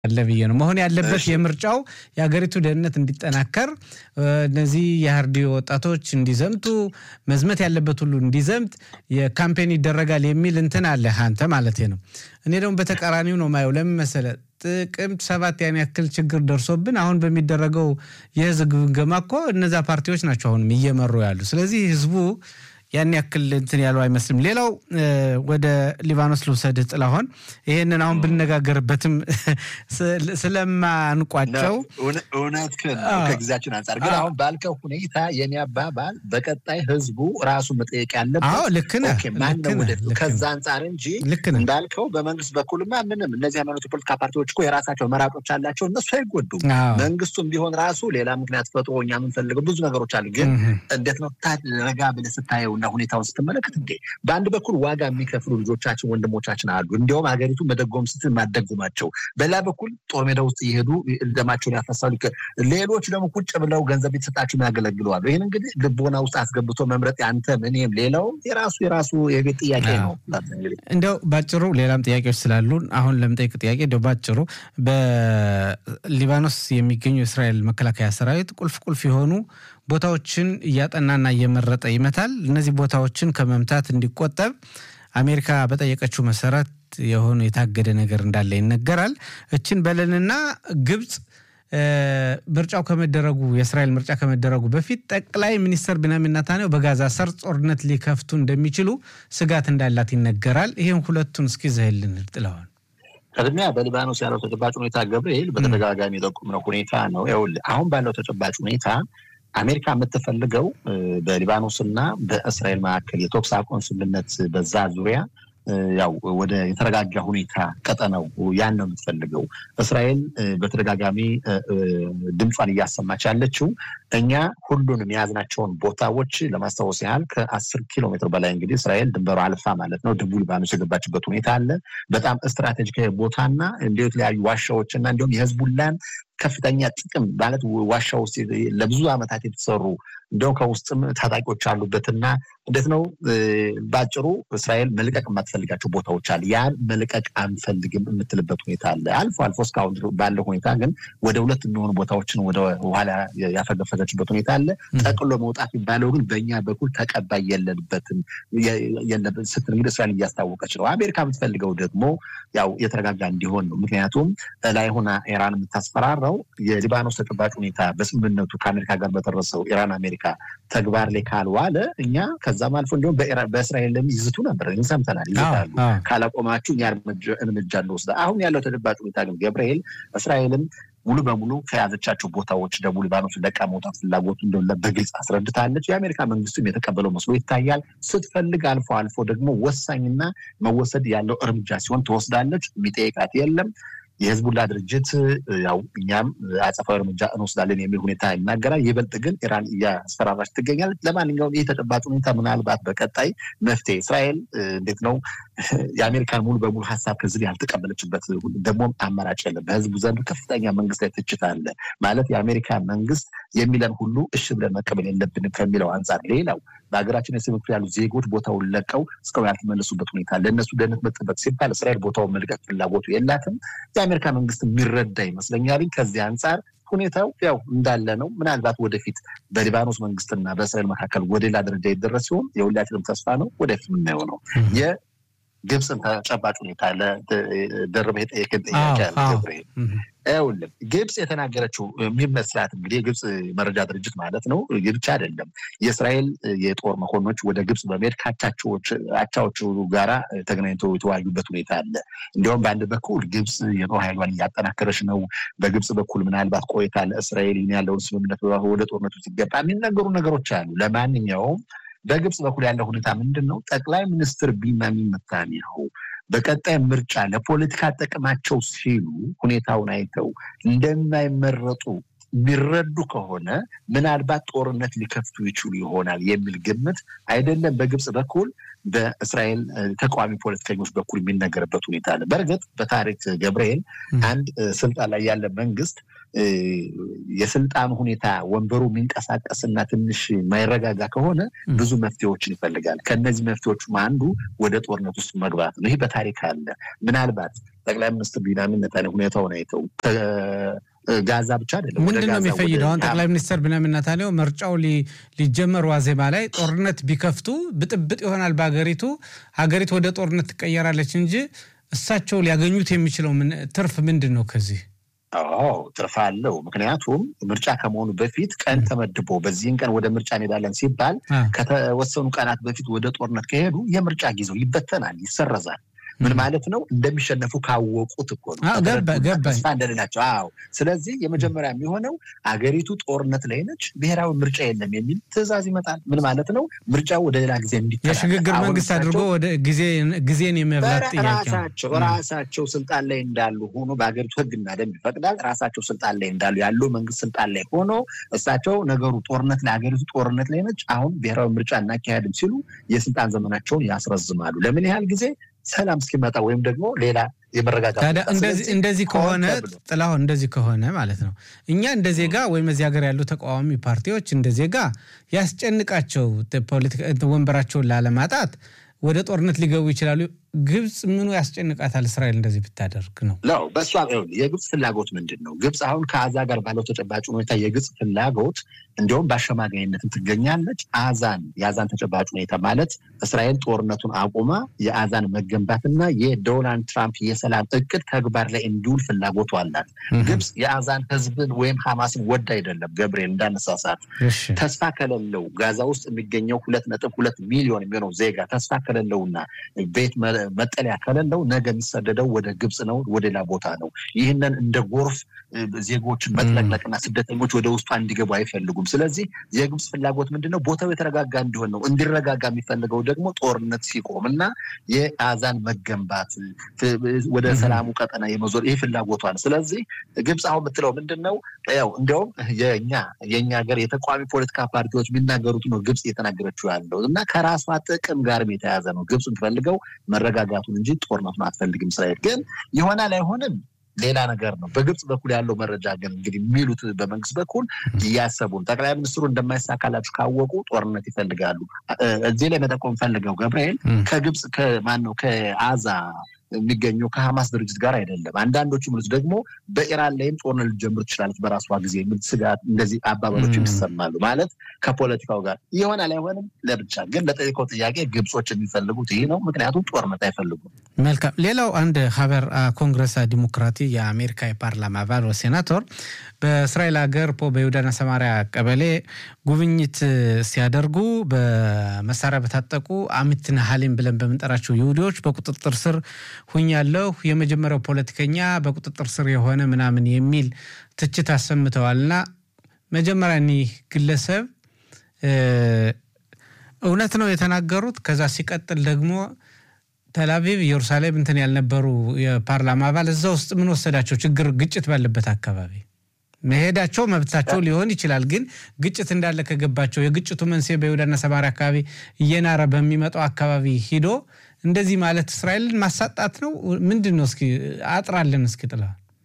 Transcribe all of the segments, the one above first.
አለ ብዬ ነው መሆን ያለበት። የምርጫው የሀገሪቱ ደህንነት እንዲጠናከር እነዚህ የሀርዲ ወጣቶች እንዲዘምቱ መዝመት ያለበት ሁሉ እንዲዘምት የካምፔን ይደረጋል የሚል እንትን አለ አንተ ማለት ነው። እኔ ደግሞ በተቃራኒው ነው ማየው። ለምን መሰለህ? ጥቅምት ሰባት ያን ያክል ችግር ደርሶብን አሁን በሚደረገው የህዝብ ግምገማ እኮ እነዛ ፓርቲዎች ናቸው አሁንም እየመሩ ያሉ። ስለዚህ ህዝቡ ያን ያክል እንትን ያለው አይመስልም። ሌላው ወደ ሊባኖስ ልውሰድህ ጥላሁን፣ ይህንን አሁን ብንነጋገርበትም ስለማንቋጨው እውነት ከጊዜያችን አንጻር ግን አሁን ባልከው ሁኔታ የኔ አባባል በቀጣይ ህዝቡ ራሱ መጠየቅ ያለበት ልክ ነህ ማነው ወደፊቱ ከዛ አንጻር እንጂ እንዳልከው በመንግስት በኩልማ ምንም እነዚህ ሃይማኖት የፖለቲካ ፓርቲዎች እኮ የራሳቸው መራጮች አላቸው። እነሱ አይጎዱም። መንግስቱም ቢሆን ራሱ ሌላ ምክንያት ፈጥሮ እኛ የምንፈልገው ብዙ ነገሮች አሉ። ግን እንዴት ነው ረጋ ብለህ ስታየው እና ሁኔታውን ስትመለከት እንዴ በአንድ በኩል ዋጋ የሚከፍሉ ልጆቻችን ወንድሞቻችን አሉ። እንዲያውም ሀገሪቱ መደጎም ስትል ማደጉማቸው፣ በሌላ በኩል ጦር ሜዳ ውስጥ እየሄዱ ደማቸውን ያፈሳሉ። ሌሎች ደግሞ ቁጭ ብለው ገንዘብ የተሰጣቸው ያገለግለዋሉ። ይህን እንግዲህ ልቦና ውስጥ አስገብቶ መምረጥ ያንተም እኔም ሌላው የራሱ የራሱ የቤት ጥያቄ ነው። እንዲያው ባጭሩ ሌላም ጥያቄዎች ስላሉን አሁን ለምጠይቅ ጥያቄ እንዲያው ባጭሩ በሊባኖስ የሚገኙ የእስራኤል መከላከያ ሰራዊት ቁልፍ ቁልፍ የሆኑ ቦታዎችን እያጠናና እየመረጠ ይመታል። እነዚህ ቦታዎችን ከመምታት እንዲቆጠብ አሜሪካ በጠየቀችው መሰረት የሆነ የታገደ ነገር እንዳለ ይነገራል። እችን በለንና ግብፅ ምርጫው ከመደረጉ የእስራኤል ምርጫ ከመደረጉ በፊት ጠቅላይ ሚኒስትር ቢንያሚን ኔታንያሁ በጋዛ ሰርጥ ጦርነት ሊከፍቱ እንደሚችሉ ስጋት እንዳላት ይነገራል። ይህን ሁለቱን እስኪ ዘህልን ጥለዋል። ቅድሚያ በሊባኖስ ያለው ተጨባጭ ሁኔታ ገብርኤል በተደጋጋሚ የጠቁምነው ሁኔታ ነው። ይኸውልህ አሁን ባለው ተጨባጭ ሁኔታ አሜሪካ የምትፈልገው በሊባኖስ እና በእስራኤል መካከል የተኩስ አቁም ስምምነት በዛ ዙሪያ ያው ወደ የተረጋጋ ሁኔታ ቀጠናው ያን ነው የምትፈልገው። እስራኤል በተደጋጋሚ ድምጿን እያሰማች ያለችው እኛ ሁሉንም የያዝናቸውን ቦታዎች ለማስታወስ ያህል ከአስር ኪሎ ሜትር በላይ እንግዲህ እስራኤል ድንበሩ አልፋ ማለት ነው ደቡብ ሊባኖስ የገባችበት ሁኔታ አለ። በጣም ስትራቴጂካዊ ቦታና እንዲሁ የተለያዩ ዋሻዎች እና እንዲሁም የህዝቡላን ከፍተኛ ጥቅም ማለት ዋሻ ውስጥ ለብዙ ዓመታት የተሰሩ እንደውም ከውስጥም ታጣቂዎች አሉበትና እንዴት ነው በአጭሩ እስራኤል መልቀቅ የማትፈልጋቸው ቦታዎች አለ። ያን መልቀቅ አንፈልግም የምትልበት ሁኔታ አለ። አልፎ አልፎ እስካሁን ባለው ሁኔታ ግን ወደ ሁለት የሚሆኑ ቦታዎችን ወደ ኋላ ያፈገፈገችበት ሁኔታ አለ። ጠቅሎ መውጣት የሚባለው ግን በእኛ በኩል ተቀባይ የለንበትም ስትል እንግዲህ እስራኤል እያስታወቀች ነው። አሜሪካ የምትፈልገው ደግሞ ያው የተረጋጋ እንዲሆን ነው። ምክንያቱም ላይ ሆና ኢራን የምታስፈራራው የሊባኖስ ተጨባጭ ሁኔታ በስምምነቱ ከአሜሪካ ጋር በደረሰው ኢራን አሜሪካ ተግባር ላይ ካልዋለ እኛ ከዛም አልፎ እንዲሁም በእስራኤል ይዝቱ ነበር፣ ሰምተናል። ይዝታሉ ካላቆማችሁ እኛ እርምጃ እንወስዳ። አሁን ያለው ተጨባጭ ሁኔታ ግን ገብርኤል እስራኤልም ሙሉ በሙሉ ከያዘቻቸው ቦታዎች ደቡብ ሊባኖስ ለቃ መውጣት ፍላጎቱ እንደሆነ በግልጽ አስረድታለች። የአሜሪካ መንግስትም የተቀበለው መስሎ ይታያል። ስትፈልግ አልፎ አልፎ ደግሞ ወሳኝና መወሰድ ያለው እርምጃ ሲሆን ትወስዳለች። የሚጠይቃት የለም። የህዝቡላ ድርጅት ያው እኛም አጸፋዊ እርምጃ እንወስዳለን የሚል ሁኔታ ይናገራል። ይበልጥ ግን ኢራን እያስፈራራች ትገኛለች። ለማንኛውም ይህ ተጨባጭ ሁኔታ ምናልባት በቀጣይ መፍትሄ እስራኤል እንዴት ነው የአሜሪካን ሙሉ በሙሉ ሀሳብ ከዚህ ያልተቀበለችበት ደግሞም አማራጭ የለም። በህዝቡ ዘንድ ከፍተኛ መንግስት ላይ ትችት አለ። ማለት የአሜሪካ መንግስት የሚለን ሁሉ እሺ ብለን መቀበል የለብንም ከሚለው አንጻር ሌላው በሀገራችን የስም ክፍል ያሉ ዜጎች ቦታውን ለቀው እስካሁን ያልተመለሱበት ሁኔታ ለእነሱ ደህንነት መጠበቅ ሲባል እስራኤል ቦታውን መልቀቅ ፍላጎቱ የላትም። የአሜሪካ መንግስት የሚረዳ ይመስለኛል። ከዚህ አንጻር ሁኔታው ያው እንዳለ ነው። ምናልባት ወደፊት በሊባኖስ መንግስትና በእስራኤል መካከል ወደ ሌላ ደረጃ ይደረስ ሲሆን የሁላችንም ተስፋ ነው። ወደፊት የምናየው ነው። የግብፅን ተጨባጭ ሁኔታ ለደርበ የጠየቅን ጥያቄ ያለ ይኸውልህ ግብፅ የተናገረችው የሚመስላት እንግዲህ የግብፅ መረጃ ድርጅት ማለት ነው። ብቻ አይደለም የእስራኤል የጦር መኮንኖች ወደ ግብፅ በመሄድ ከአቻዎቹ ጋራ ተገናኝተው የተወያዩበት ሁኔታ አለ። እንዲሁም በአንድ በኩል ግብፅ የጦር ኃይሏን እያጠናከረች ነው። በግብፅ በኩል ምናልባት ቆይታ ለእስራኤል ያለውን ስምምነት ወደ ጦርነቱ ሲገባ የሚነገሩ ነገሮች አሉ። ለማንኛውም በግብፅ በኩል ያለው ሁኔታ ምንድን ነው? ጠቅላይ ሚኒስትር ቢንያሚን ኔታንያሁ በቀጣይ ምርጫ ለፖለቲካ ጥቅማቸው ሲሉ ሁኔታውን አይተው እንደማይመረጡ የሚረዱ ከሆነ ምናልባት ጦርነት ሊከፍቱ ይችሉ ይሆናል የሚል ግምት አይደለም በግብፅ በኩል በእስራኤል ተቃዋሚ ፖለቲከኞች በኩል የሚነገርበት ሁኔታ አለ። በእርግጥ በታሪክ ገብርኤል አንድ ስልጣን ላይ ያለ መንግስት የስልጣን ሁኔታ ወንበሩ የሚንቀሳቀስና ትንሽ የማይረጋጋ ከሆነ ብዙ መፍትሄዎችን ይፈልጋል። ከእነዚህ መፍትሄዎቹም አንዱ ወደ ጦርነት ውስጥ መግባት ነው። ይህ በታሪክ አለ። ምናልባት ጠቅላይ ሚኒስትር ቢንያሚን ኔታንያሁ ሁኔታውን አይተው ጋዛ ብቻ አይደለም። ምንድን ነው የሚፈይደው? አሁን ጠቅላይ ሚኒስትር ቢንያሚን ኔታንያሁ ምርጫው ሊጀመር ዋዜማ ላይ ጦርነት ቢከፍቱ ብጥብጥ ይሆናል በሀገሪቱ፣ ሀገሪቱ ወደ ጦርነት ትቀየራለች እንጂ እሳቸው ሊያገኙት የሚችለው ትርፍ ምንድን ነው ከዚህ? አዎ ትርፍ አለው። ምክንያቱም ምርጫ ከመሆኑ በፊት ቀን ተመድቦ በዚህን ቀን ወደ ምርጫ እንሄዳለን ሲባል ከተወሰኑ ቀናት በፊት ወደ ጦርነት ከሄዱ የምርጫ ጊዜው ይበተናል፣ ይሰረዛል። ምን ማለት ነው? እንደሚሸነፉ ካወቁት እኮ ነው። ተስፋ እንደሌላቸው። አዎ። ስለዚህ የመጀመሪያ የሚሆነው አገሪቱ ጦርነት ላይ ነች፣ ብሔራዊ ምርጫ የለም የሚል ትዕዛዝ ይመጣል። ምን ማለት ነው? ምርጫው ወደ ሌላ ጊዜ እንዲተላለፍ የሽግግር መንግስት አድርጎ ወደ ጊዜን የመብላት ጥያቄ ራሳቸው ራሳቸው ስልጣን ላይ እንዳሉ ሆኖ በሀገሪቱ ሕግና ደንብ ይፈቅዳል። ራሳቸው ስልጣን ላይ እንዳሉ ያለው መንግስት ስልጣን ላይ ሆኖ እሳቸው ነገሩ ጦርነት ላይ ሀገሪቱ ጦርነት ላይ ነች፣ አሁን ብሔራዊ ምርጫ እናካሄድም ሲሉ የስልጣን ዘመናቸውን ያስረዝማሉ። ለምን ያህል ጊዜ ሰላም እስኪመጣ ወይም ደግሞ ሌላ የመረጋጋት እንደዚህ ከሆነ ጥላሁን፣ እንደዚህ ከሆነ ማለት ነው እኛ እንደ ዜጋ ወይም እዚህ ሀገር ያሉ ተቃዋሚ ፓርቲዎች እንደ ዜጋ ያስጨንቃቸው ወንበራቸውን ላለማጣት ወደ ጦርነት ሊገቡ ይችላሉ። ግብፅ ምኑ ያስጨንቃታል? እስራኤል እንደዚህ ብታደርግ ነው ነው በእሷ የግብፅ ፍላጎት ምንድን ነው? ግብፅ አሁን ከአዛ ጋር ባለው ተጨባጭ ሁኔታ የግብፅ ፍላጎት እንዲሁም በአሸማጋይነትም ትገኛለች። አዛን የአዛን ተጨባጭ ሁኔታ ማለት እስራኤል ጦርነቱን አቁማ የአዛን መገንባትና የዶናልድ ትራምፕ የሰላም እቅድ ተግባር ላይ እንዲውል ፍላጎቱ አላት። ግብፅ የአዛን ህዝብን ወይም ሐማስን ወድ አይደለም። ገብርኤል እንዳነሳሳት ተስፋ ከሌለው ጋዛ ውስጥ የሚገኘው ሁለት ነጥብ ሁለት ሚሊዮን የሚሆነው ዜጋ ተስፋ ከሌለውና ቤት መጠለያ ከሌለው ነገ የሚሰደደው ወደ ግብፅ ነው፣ ወደ ሌላ ቦታ ነው። ይህንን እንደ ጎርፍ ዜጎችን መጥለቅለቅና ስደተኞች ወደ ውስጧ እንዲገቡ አይፈልጉም። ስለዚህ የግብፅ ፍላጎት ምንድን ነው? ቦታው የተረጋጋ እንዲሆን ነው። እንዲረጋጋ የሚፈልገው ደግሞ ጦርነት ሲቆም እና የአዛን መገንባት ወደ ሰላሙ ቀጠና የመዞር ይህ ፍላጎቷ ነው። ስለዚህ ግብፅ አሁን የምትለው ምንድን ነው? ያው እንዲያውም የኛ የእኛ ሀገር የተቃዋሚ ፖለቲካ ፓርቲዎች የሚናገሩት ነው ግብፅ እየተናገረችው ያለው እና ከራሷ ጥቅም ጋርም የተያዘ ነው። ግብፅ የምትፈልገው መረጋጋቱን እንጂ ጦርነቱን አትፈልግም። እስራኤል ግን ይሆናል አይሆንም ሌላ ነገር ነው። በግብፅ በኩል ያለው መረጃ ግን እንግዲህ የሚሉት በመንግስት በኩል እያሰቡን ጠቅላይ ሚኒስትሩ እንደማይሳካላችሁ ካወቁ ጦርነት ይፈልጋሉ። እዚህ ላይ መጠቆም ፈልገው ገብርኤል ከግብፅ ከማን ነው ከአዛ የሚገኘው ከሐማስ ድርጅት ጋር አይደለም። አንዳንዶቹ ምሉት ደግሞ በኢራን ላይም ጦርነት ልጀምር ትችላለች በራሷ ጊዜ የሚል ስጋት፣ እንደዚህ አባባሎች ይሰማሉ። ማለት ከፖለቲካው ጋር ይሆናል አይሆንም ለብቻ ግን ለጠየቀው ጥያቄ ግብጾች የሚፈልጉት ይህ ነው። ምክንያቱም ጦርነት አይፈልጉም። መልካም። ሌላው አንድ ሀበር ኮንግረስ ዲሞክራቲ የአሜሪካ የፓርላማ አባል ሴናቶር በእስራኤል ሀገር ፖ በይሁዳና ሰማሪያ ቀበሌ ጉብኝት ሲያደርጉ በመሳሪያ በታጠቁ አሚትና ሀሊም ብለን በምንጠራቸው ይሁዲዎች በቁጥጥር ስር ሁኛለሁ፣ የመጀመሪያው ፖለቲከኛ በቁጥጥር ስር የሆነ ምናምን የሚል ትችት አሰምተዋልና መጀመሪያ እኒህ ግለሰብ እውነት ነው የተናገሩት። ከዛ ሲቀጥል ደግሞ ተልአቪቭ ኢየሩሳሌም እንትን ያልነበሩ የፓርላማ አባል እዛ ውስጥ ምን ወሰዳቸው? ችግር ግጭት ባለበት አካባቢ መሄዳቸው መብታቸው ሊሆን ይችላል። ግን ግጭት እንዳለ ከገባቸው የግጭቱ መንስኤ በይሁዳና ሰማሪያ አካባቢ እየናረ በሚመጣው አካባቢ ሂዶ እንደዚህ ማለት እስራኤልን ማሳጣት ነው ምንድን ነው? እስኪ አጥራለን። እስኪ ጥላ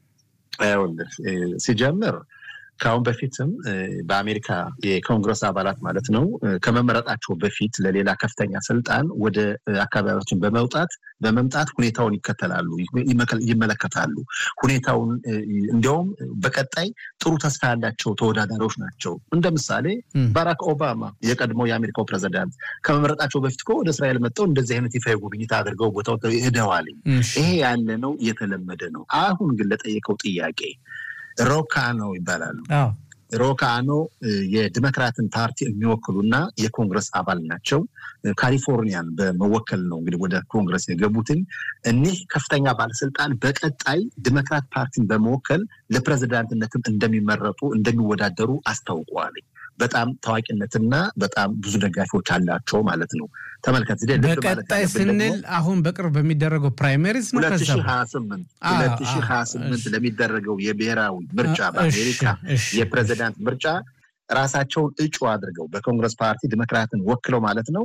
ሲጀምር ከአሁን በፊትም በአሜሪካ የኮንግረስ አባላት ማለት ነው ከመመረጣቸው በፊት ለሌላ ከፍተኛ ስልጣን ወደ አካባቢዎችን በመውጣት በመምጣት ሁኔታውን ይከተላሉ፣ ይመለከታሉ። ሁኔታውን እንዲያውም በቀጣይ ጥሩ ተስፋ ያላቸው ተወዳዳሪዎች ናቸው። እንደ ምሳሌ ባራክ ኦባማ የቀድሞ የአሜሪካው ፕሬዚዳንት ከመመረጣቸው በፊት እኮ ወደ እስራኤል መጥተው እንደዚህ አይነት ይፋ ጉብኝት አድርገው ቦታው ሄደዋል። ይሄ ያለ ነው፣ የተለመደ ነው። አሁን ግን ለጠየቀው ጥያቄ ሮካኖ ይባላሉ። ሮካኖ የዲሞክራትን ፓርቲ የሚወክሉና የኮንግረስ አባል ናቸው። ካሊፎርኒያን በመወከል ነው እንግዲህ ወደ ኮንግረስ የገቡትን። እኒህ ከፍተኛ ባለስልጣን በቀጣይ ዲሞክራት ፓርቲን በመወከል ለፕሬዚዳንትነትም እንደሚመረጡ እንደሚወዳደሩ አስታውቀዋል። በጣም ታዋቂነትና በጣም ብዙ ደጋፊዎች አላቸው ማለት ነው። ተመልከት በቀጣይ ስንል አሁን በቅርብ በሚደረገው ፕራይመሪዝ ነው። ሁለት ሺህ ሀያ ስምንት ሁለት ሺህ ሀያ ስምንት ለሚደረገው የብሔራዊ ምርጫ በአሜሪካ የፕሬዚዳንት ምርጫ ራሳቸውን እጩ አድርገው በኮንግረስ ፓርቲ ዲሞክራትን ወክለው ማለት ነው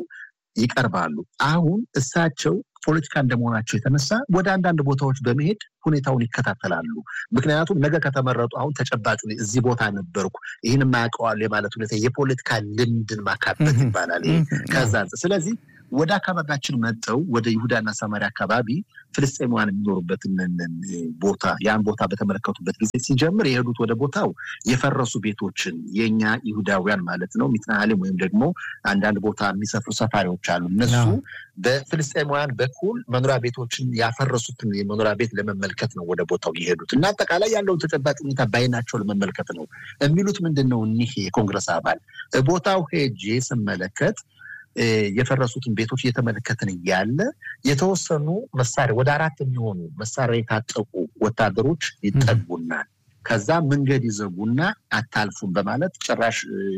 ይቀርባሉ። አሁን እሳቸው ፖለቲካ እንደመሆናቸው የተነሳ ወደ አንዳንድ ቦታዎች በመሄድ ሁኔታውን ይከታተላሉ። ምክንያቱም ነገ ከተመረጡ አሁን ተጨባጭ እዚህ ቦታ ነበርኩ ይህን የማያውቀዋል የማለት ሁኔታ የፖለቲካ ልምድን ማካበት ይባላል። ከዛ ስለዚህ ወደ አካባቢያችን መጠው ወደ ይሁዳና ሰማሪያ አካባቢ ፍልስጤማውያን የሚኖሩበትን ቦታ ያን ቦታ በተመለከቱበት ጊዜ ሲጀምር የሄዱት ወደ ቦታው የፈረሱ ቤቶችን የእኛ ይሁዳውያን ማለት ነው ሚትናሃሌም ወይም ደግሞ አንዳንድ ቦታ የሚሰፍሩ ሰፋሪዎች አሉ። እነሱ በፍልስጤማውያን በኩል መኖሪያ ቤቶችን ያፈረሱትን የመኖሪያ ቤት ለመመልከት ነው ወደ ቦታው የሄዱት እና አጠቃላይ ያለውን ተጨባጭ ሁኔታ በአይናቸው ለመመልከት ነው የሚሉት። ምንድን ነው እኒህ የኮንግረስ አባል ቦታው ሄጄ ስመለከት የፈረሱትን ቤቶች እየተመለከትን እያለ የተወሰኑ መሳሪያ ወደ አራት የሚሆኑ መሳሪያ የታጠቁ ወታደሮች ይጠጉናል። ከዛ መንገድ ይዘጉና አታልፉም በማለት ጭራሽ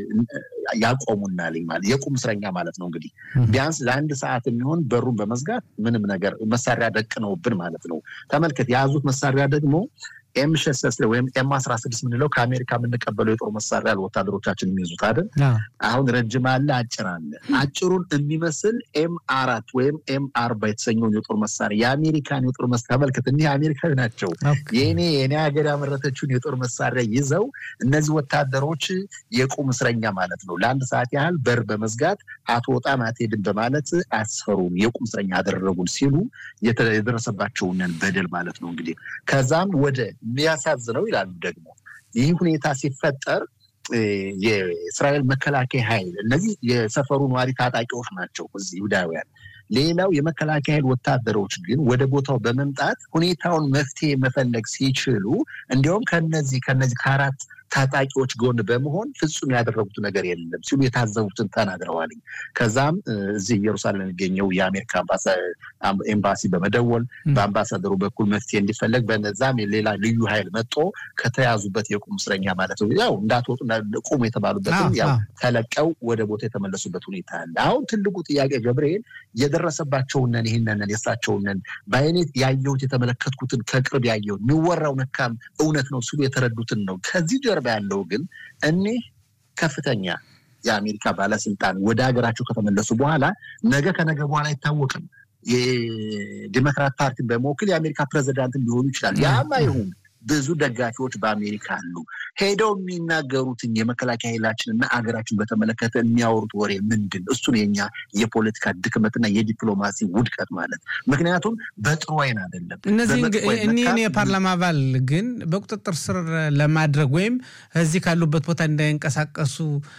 ያቆሙናል። ማለት የቁም እስረኛ ማለት ነው። እንግዲህ ቢያንስ ለአንድ ሰዓት የሚሆን በሩን በመዝጋት ምንም ነገር መሳሪያ ደቅነውብን ማለት ነው። ተመልከት፣ የያዙት መሳሪያ ደግሞ ኤም ሸሰስ ወይም ኤም አስራ ስድስት የምንለው ከአሜሪካ የምንቀበለው የጦር መሳሪያ ወታደሮቻችን የሚይዙት አይደል? አሁን ረጅም አለ፣ አጭር አለ። አጭሩን የሚመስል ኤም አራት ወይም ኤም አርባ የተሰኘውን የጦር መሳሪያ የአሜሪካን የጦር መሳሪያ ተመልከት። እኒህ አሜሪካዊ ናቸው። የኔ የኔ ሀገር ያመረተችውን የጦር መሳሪያ ይዘው እነዚህ ወታደሮች የቁም እስረኛ ማለት ነው። ለአንድ ሰዓት ያህል በር በመዝጋት አትወጣም አትሄድም በማለት አስፈሩን፣ የቁም እስረኛ አደረጉን ሲሉ የደረሰባቸውን በደል ማለት ነው። እንግዲህ ከዛም ወደ የሚያሳዝነው ይላሉ ደግሞ ይህ ሁኔታ ሲፈጠር የእስራኤል መከላከያ ኃይል እነዚህ የሰፈሩ ነዋሪ ታጣቂዎች ናቸው እዚህ ይሁዳውያን። ሌላው የመከላከያ ኃይል ወታደሮች ግን ወደ ቦታው በመምጣት ሁኔታውን መፍትሄ መፈለግ ሲችሉ እንዲሁም ከነዚህ ከነዚህ ከአራት ታጣቂዎች ጎን በመሆን ፍጹም ያደረጉት ነገር የለም ሲሉ የታዘቡትን ተናግረዋል። ከዛም እዚህ ኢየሩሳሌም የሚገኘው የአሜሪካ ኤምባሲ በመደወል በአምባሳደሩ በኩል መፍትሄ እንዲፈለግ በነዛም ሌላ ልዩ ኃይል መጦ ከተያዙበት የቁም እስረኛ ማለት ነው ያው እንዳትወጡ ቁሙ የተባሉበትን ያው ተለቀው ወደ ቦታ የተመለሱበት ሁኔታ አለ። አሁን ትልቁ ጥያቄ ገብርኤል የደረሰባቸውነን ይህንንን የእሳቸውነን በአይነት ያየሁት የተመለከትኩትን ከቅርብ ያየሁት የሚወራው ነካም እውነት ነው ሲሉ የተረዱትን ነው። ከዚህ ጀርባ ያለው ግን እኒህ ከፍተኛ የአሜሪካ ባለስልጣን ወደ ሀገራቸው ከተመለሱ በኋላ ነገ ከነገ በኋላ አይታወቅም። የዲሞክራት ፓርቲን በመወክል የአሜሪካ ፕሬዚዳንት ሊሆኑ ይችላል። ያም አይሁን ብዙ ደጋፊዎች በአሜሪካ አሉ። ሄደው የሚናገሩትን የመከላከያ ኃይላችን እና አገራችን በተመለከተ የሚያወሩት ወሬ ምንድን? እሱን የኛ የፖለቲካ ድክመትና የዲፕሎማሲ ውድቀት ማለት ምክንያቱም በጥሩ አይን አይደለም። እኒህን የፓርላማ አባል ግን በቁጥጥር ስር ለማድረግ ወይም እዚህ ካሉበት ቦታ እንዳይንቀሳቀሱ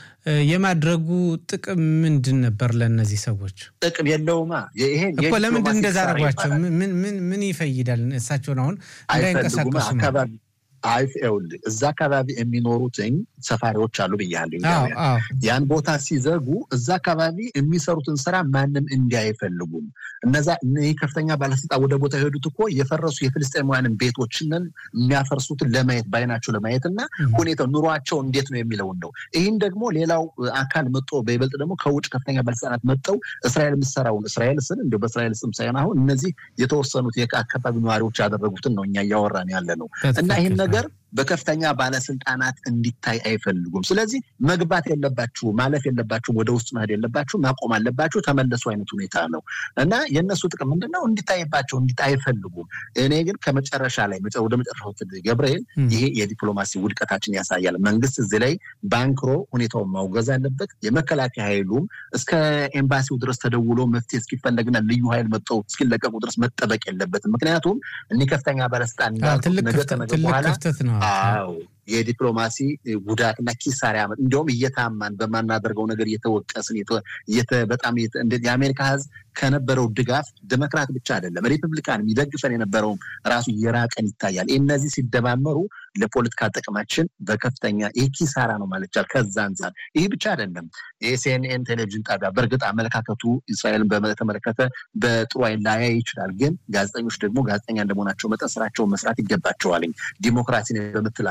የማድረጉ ጥቅም ምንድን ነበር? ለእነዚህ ሰዎች ጥቅም የለውማ። ይሄ እኮ ለምንድን እንደዛ አድርጓቸው ምን ይፈይዳል? እሳቸውን አሁን እንዳይንቀሳቀሱ አካባቢ ይኸውልህ እዛ አካባቢ የሚኖሩትኝ ሰፋሪዎች አሉ ብያለሁ። ያን ቦታ ሲዘጉ እዛ አካባቢ የሚሰሩትን ስራ ማንም እንዲህ አይፈልጉም። እነዛ ይህ ከፍተኛ ባለስልጣን ወደ ቦታ የሄዱት እኮ የፈረሱ የፍልስጤማውያንን ቤቶችንን የሚያፈርሱትን ለማየት በአይናቸው ለማየት እና ሁኔታው ኑሯቸው እንዴት ነው የሚለውን ነው። ይህን ደግሞ ሌላው አካል መጦ በይበልጥ ደግሞ ከውጭ ከፍተኛ ባለስልጣናት መጠው እስራኤል የምትሰራውን እስራኤል ስን እንዲ በእስራኤል ስም ሳይሆን አሁን እነዚህ የተወሰኑት የአካባቢ ነዋሪዎች ያደረጉትን ነው እኛ እያወራን ያለ ነው እና ይህን ነገር በከፍተኛ ባለስልጣናት እንዲታይ አይፈልጉም። ስለዚህ መግባት የለባችሁ ማለፍ የለባችሁ ወደ ውስጥ መሄድ የለባችሁ ማቆም አለባችሁ ተመለሱ አይነት ሁኔታ ነው እና የእነሱ ጥቅም ምንድን ነው? እንዲታይባቸው እንዲታይ አይፈልጉም። እኔ ግን ከመጨረሻ ላይ ወደ መጨረሻው ገብርኤል ይሄ የዲፕሎማሲ ውድቀታችን ያሳያል። መንግስት እዚህ ላይ ባንክሮ ሁኔታውን ማውገዝ አለበት። የመከላከያ ኃይሉም እስከ ኤምባሲው ድረስ ተደውሎ መፍትሄ እስኪፈለግና ልዩ ኃይል መጥተው እስኪለቀቁ ድረስ መጠበቅ የለበትም። ምክንያቱም እኒህ ከፍተኛ ባለስልጣን ነገ ከነገ በኋላ አዎ የዲፕሎማሲ ጉዳትና ኪሳራ ያመ እንዲሁም እየታማን በማናደርገው ነገር እየተወቀስን በጣም የአሜሪካ ሕዝብ ከነበረው ድጋፍ ዴሞክራት ብቻ አይደለም ሪፐብሊካን የሚደግፈን የነበረውም ራሱ የራቀን ይታያል። እነዚህ ሲደማመሩ ለፖለቲካ ጥቅማችን በከፍተኛ ይህ ኪሳራ ነው ማለት ይቻላል። ከዛ አንጻር ይህ ብቻ አይደለም። የሲኤንኤን ቴሌቪዥን ጣቢያ በእርግጥ አመለካከቱ እስራኤልን በተመለከተ በጥሩ አይን ላያይ ይችላል። ግን ጋዜጠኞች ደግሞ ጋዜጠኛ እንደመሆናቸው መጠን ስራቸውን መስራት ይገባቸዋል። ዲሞክራሲን በምትል ሀገር ወደ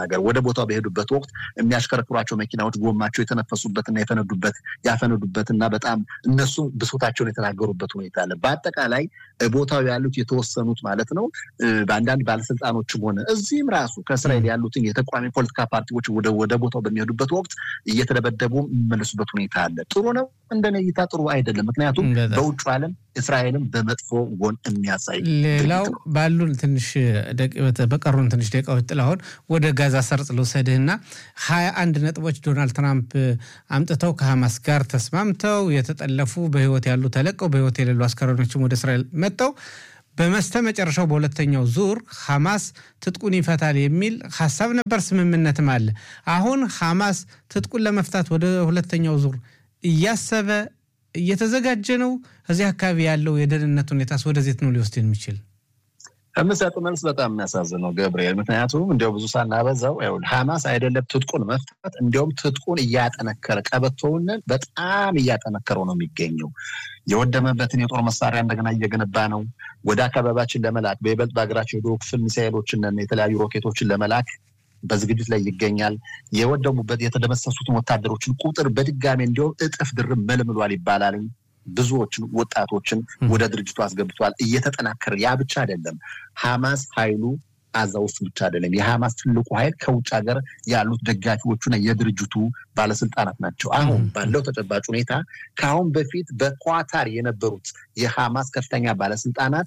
ቦታው በሄዱበት ወቅት የሚያሽከረክሯቸው መኪናዎች ጎማቸው የተነፈሱበትና የፈነዱበት ያፈነዱበትና በጣም እነሱ ብሶታቸውን የተናገሩበት ሁኔታ አለ። በአጠቃላይ ቦታው ያሉት የተወሰኑት ማለት ነው በአንዳንድ ባለስልጣኖችም ሆነ እዚህም ራሱ ከእስራኤል ያሉትን የተቃዋሚ ፖለቲካ ፓርቲዎች ወደ ቦታው በሚሄዱበት ወቅት እየተደበደቡ የሚመለሱበት ሁኔታ አለ። ጥሩ ነው እንደኔ እይታ ጥሩ አይደለም። ምክንያቱም በውጭ ዓለም እስራኤልን በመጥፎ ጎን የሚያሳይ ሌላው ባሉን ትንሽ በቀሩን ትንሽ ደቂቃዎች ጥላሁን ወደ ጋዛ ሰርጥ ልውሰድህና ሀያ አንድ ነጥቦች ዶናልድ ትራምፕ አምጥተው ከሐማስ ጋር ተስማምተው የተጠለፉ በህይወት ያሉ ተለቀው በህይወት የሌሉ አስከሬኖችም ወደ እስራኤል መጥተው በመስተ መጨረሻው በሁለተኛው ዙር ሐማስ ትጥቁን ይፈታል የሚል ሀሳብ ነበር፣ ስምምነትም አለ። አሁን ሐማስ ትጥቁን ለመፍታት ወደ ሁለተኛው ዙር እያሰበ እየተዘጋጀ ነው። እዚህ አካባቢ ያለው የደህንነት ሁኔታስ ወደዜት ነው ሊወስድ የሚችል? የምሰጥ መልስ በጣም የሚያሳዝነው ገብርኤል፣ ምክንያቱም እንዲያው ብዙ ሳናበዛው ሐማስ አይደለም ትጥቁን መፍታት እንዲያውም ትጥቁን እያጠነከረ ቀበቶውን በጣም እያጠነከረው ነው የሚገኘው። የወደመበትን የጦር መሳሪያ እንደገና እየገነባ ነው። ወደ አካባቢያችን ለመላክ በይበልጥ በሀገራችን የዶ ክፍል ሚሳኤሎችን የተለያዩ ሮኬቶችን ለመላክ በዝግጅት ላይ ይገኛል። የወደሙበት የተደመሰሱትን ወታደሮችን ቁጥር በድጋሚ እንዲሁም እጥፍ ድርብ መልምሏል ይባላል። ብዙዎችን ወጣቶችን ወደ ድርጅቱ አስገብቷል። እየተጠናከረ ያ ብቻ አይደለም። ሐማስ ኃይሉ አዛ ውስጥ ብቻ አይደለም። የሐማስ ትልቁ ኃይል ከውጭ ሀገር ያሉት ደጋፊዎቹና የድርጅቱ ባለስልጣናት ናቸው። አሁን ባለው ተጨባጭ ሁኔታ ከአሁን በፊት በኳታር የነበሩት የሐማስ ከፍተኛ ባለስልጣናት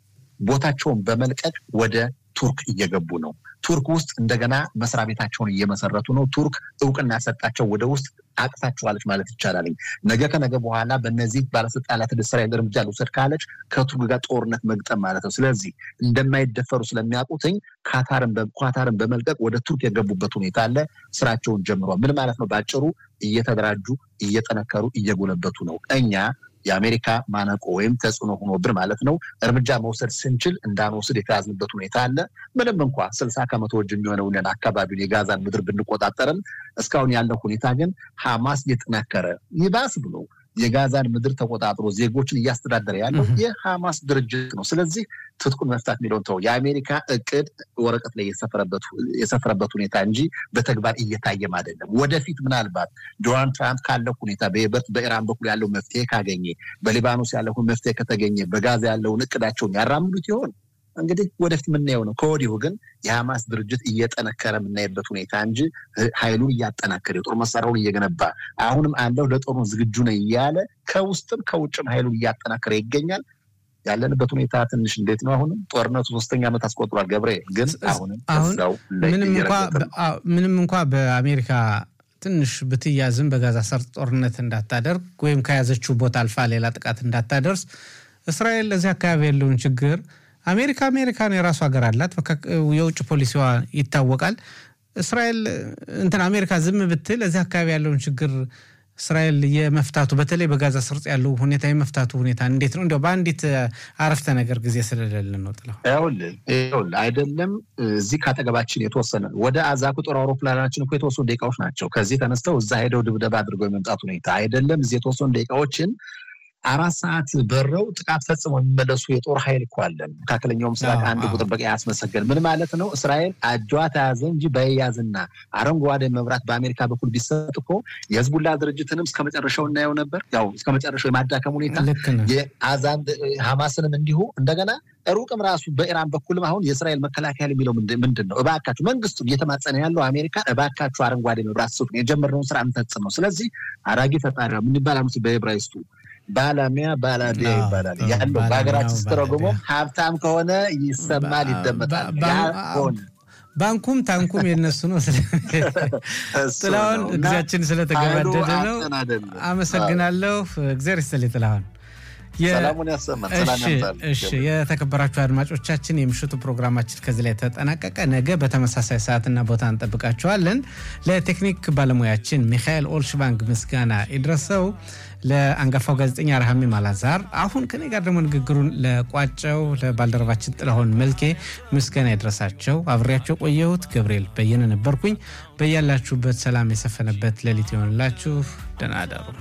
ቦታቸውን በመልቀቅ ወደ ቱርክ እየገቡ ነው። ቱርክ ውስጥ እንደገና መስሪያ ቤታቸውን እየመሰረቱ ነው። ቱርክ እውቅና ያሰጣቸው ወደ ውስጥ አቅፋቸዋለች ማለት ይቻላል። ነገ ከነገ በኋላ በእነዚህ ባለስልጣናት እስራኤል እርምጃ ልውሰድ ካለች ከቱርክ ጋር ጦርነት መግጠም ማለት ነው። ስለዚህ እንደማይደፈሩ ስለሚያውቁትኝ ኳታርን በመልቀቅ ወደ ቱርክ የገቡበት ሁኔታ አለ። ስራቸውን ጀምሯል። ምን ማለት ነው? በአጭሩ እየተደራጁ እየጠነከሩ እየጎለበቱ ነው። እኛ የአሜሪካ ማነቆ ወይም ተጽዕኖ ሆኖብን ማለት ነው እርምጃ መውሰድ ስንችል እንዳንወስድ የተያዝንበት ሁኔታ አለ። ምንም እንኳ ስልሳ ከመቶ እጅ የሚሆነውን አካባቢውን የጋዛን ምድር ብንቆጣጠርም እስካሁን ያለው ሁኔታ ግን ሐማስ እየጠናከረ ይባስ ብሎ የጋዛን ምድር ተቆጣጥሮ ዜጎችን እያስተዳደረ ያለው የሐማስ ድርጅት ነው። ስለዚህ ትጥቁን መፍታት የሚለውን ተው። የአሜሪካ እቅድ ወረቀት ላይ የሰፈረበት ሁኔታ እንጂ በተግባር እየታየም አይደለም። ወደፊት ምናልባት ዶናልድ ትራምፕ ካለው ሁኔታ በይበልጥ በኢራን በኩል ያለው መፍትሄ ካገኘ፣ በሊባኖስ ያለው መፍትሄ ከተገኘ፣ በጋዛ ያለውን እቅዳቸውን ያራምዱት ይሆን? እንግዲህ ወደፊት የምናየው ነው። ከወዲሁ ግን የሐማስ ድርጅት እየጠነከረ የምናይበት ሁኔታ እንጂ ኃይሉን እያጠናከረ የጦር መሳሪያውን እየገነባ አሁንም አለው ለጦርነት ዝግጁ ነው እያለ ከውስጥም ከውጭም ኃይሉን እያጠናከረ ይገኛል። ያለንበት ሁኔታ ትንሽ እንዴት ነው? አሁንም ጦርነቱ ሶስተኛ ዓመት አስቆጥሯል። ገብርኤል ግን አሁንም እዛው ምንም እንኳ በአሜሪካ ትንሽ ብትያዝም በጋዛ ሰርጥ ጦርነት እንዳታደርግ ወይም ከያዘችው ቦታ አልፋ ሌላ ጥቃት እንዳታደርስ እስራኤል ለዚህ አካባቢ ያለውን ችግር አሜሪካ አሜሪካን የራሱ ሀገር አላት። የውጭ ፖሊሲዋ ይታወቃል። እስራኤል እንትን አሜሪካ ዝም ብትል እዚህ አካባቢ ያለውን ችግር እስራኤል የመፍታቱ በተለይ በጋዛ ሰርጥ ያለው ሁኔታ የመፍታቱ ሁኔታ እንዴት ነው? እንዲያው በአንዲት አረፍተ ነገር ጊዜ ስለሌለን ነው። ጥላ ይኸውልህ አይደለም እዚህ ካጠገባችን የተወሰነ ወደ አዛ ቁጥር አውሮፕላናችን እኮ የተወሰኑ ደቂቃዎች ናቸው። ከዚህ ተነስተው እዛ ሄደው ድብደባ አድርገው የመምጣት ሁኔታ አይደለም። እዚህ የተወሰኑ ደቂቃዎችን አራት ሰዓት በረው ጥቃት ፈጽመው የሚመለሱ የጦር ኃይል እኮ አለን። መካከለኛው ምስራቅ አንድ ቁጥር በቂ ያስመሰገን ምን ማለት ነው? እስራኤል አጇ ተያዘ እንጂ በያዝና አረንጓዴ መብራት በአሜሪካ በኩል ቢሰጥ እኮ የህዝቡላ ድርጅትንም እስከ መጨረሻው እናየው ነበር። ያው እስከ መጨረሻው የማዳከም ሁኔታ የአዛን ሐማስንም እንዲሁ እንደገና ሩቅም ራሱ በኢራን በኩልም አሁን የእስራኤል መከላከያ የሚለው ምንድን ነው? እባካችሁ መንግስቱ እየተማጸነ ያለው አሜሪካ እባካችሁ አረንጓዴ መብራት ስጡ፣ የጀመርነውን ስራ እንፈጽም ነው። ስለዚህ አራጊ ፈጣሪ ምን ይባላል በዕብራይስጡ ባላሚያ ባላዲያ ይባላል ያለው በሀገራችን ስተረጉሞ ሀብታም ከሆነ ይሰማል፣ ይደመጣል። ሆነ ባንኩም ታንኩም የነሱ ነው። ጥላሁን ጊዜያችን ስለተገባደደ ነው። አመሰግናለሁ። እግዚአብሔር ይስጥልኝ ጥላሁን። ሰላሙን ያሰማን። እሺ የተከበራችሁ አድማጮቻችን የምሽቱ ፕሮግራማችን ከዚህ ላይ ተጠናቀቀ። ነገ በተመሳሳይ ሰዓትና ቦታ እንጠብቃችኋለን። ለቴክኒክ ባለሙያችን ሚካኤል ኦልሽባንግ ምስጋና ይድረሰው፣ ለአንጋፋው ጋዜጠኛ ረሃሚ ማላዛር፣ አሁን ከኔ ጋር ደግሞ ንግግሩን ለቋጨው ለባልደረባችን ጥላሁን መልኬ ምስጋና ይድረሳቸው። አብሬያቸው ቆየሁት ገብርኤል በየነ ነበርኩኝ። በያላችሁበት ሰላም የሰፈነበት ሌሊት ይሆንላችሁ። ደህና አደሩ።